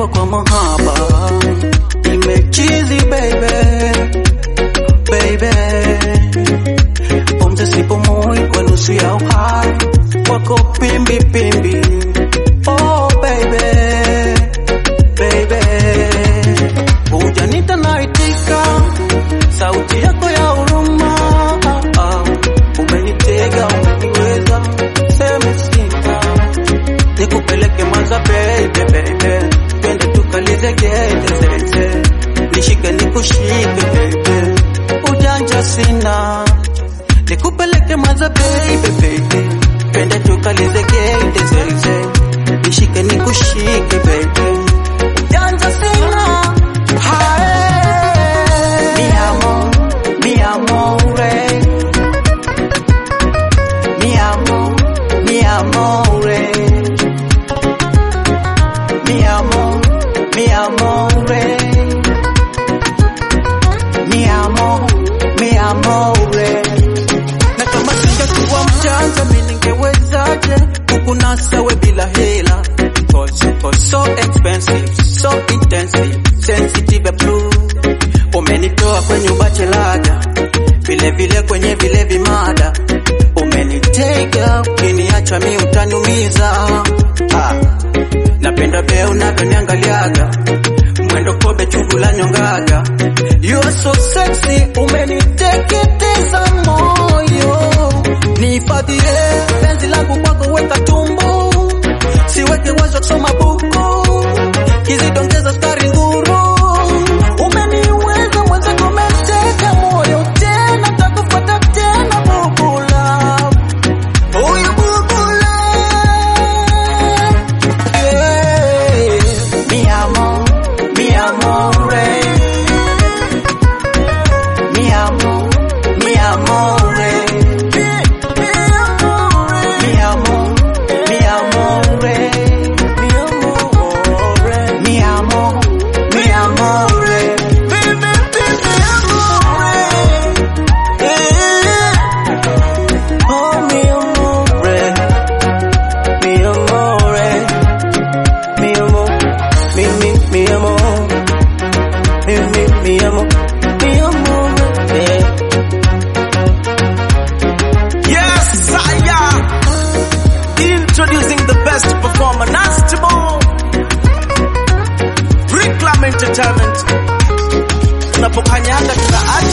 nimelewa kwa mahaba, nimechizi baby, baby, pumzi sipumui kwa nusu ya uhai wako pimbi pimbi, oh baby, baby, hujanita naitika, sauti yako ya huruma, ah, ah, umenitega, umeniweza, seme sina nikupeleke Mwanza baby baby, twende tukalizegeze zeze, nishike nikushike baby, ujanja sina, nikupeleke Mwanza baby baby, twende tukalizegeze zeze, nishike nikushike baby, ujanja sina. Hae, mi amor, mi amore, mi amor, mi amore. Mi amor, mi amore. Mi amor, mi amore. Na kama singekuwa mjanja mimi ningewezaje kukunasa we bila hela? Cause you're so expensive, so intensive, sensitive and blue. Umenitoa kwenye ubachelaga, vile vile kwenye vile vimada. Umenitega, ukiniacha mi utaniumiza. Ah. Napenda vile unavyoniangaliaga, mwendo kobe chungu la nyongaga. You are so sexy, umeniteketeza moyo. Nihifadhie penzi langu kwako, weka tumbo, siweke wazo kusoma buku, kizidongeza sukari nguru. Umeniweza mwenzako, umeteka moyo tena, takufuata tena bubula, huyu bubula mi amor, mi amore, mi amor, mi amore, mi amor, mi amore, mi amor, mi amore, oh mi amore, mi amore. Mi amor, mi, mi, mi amor, mi, mi, mi amor, mi amor, eh. Yes, I am. Introducing the best performer, Nasty Boy. Reclam Entertainment. Tunapokanyaga tunaacha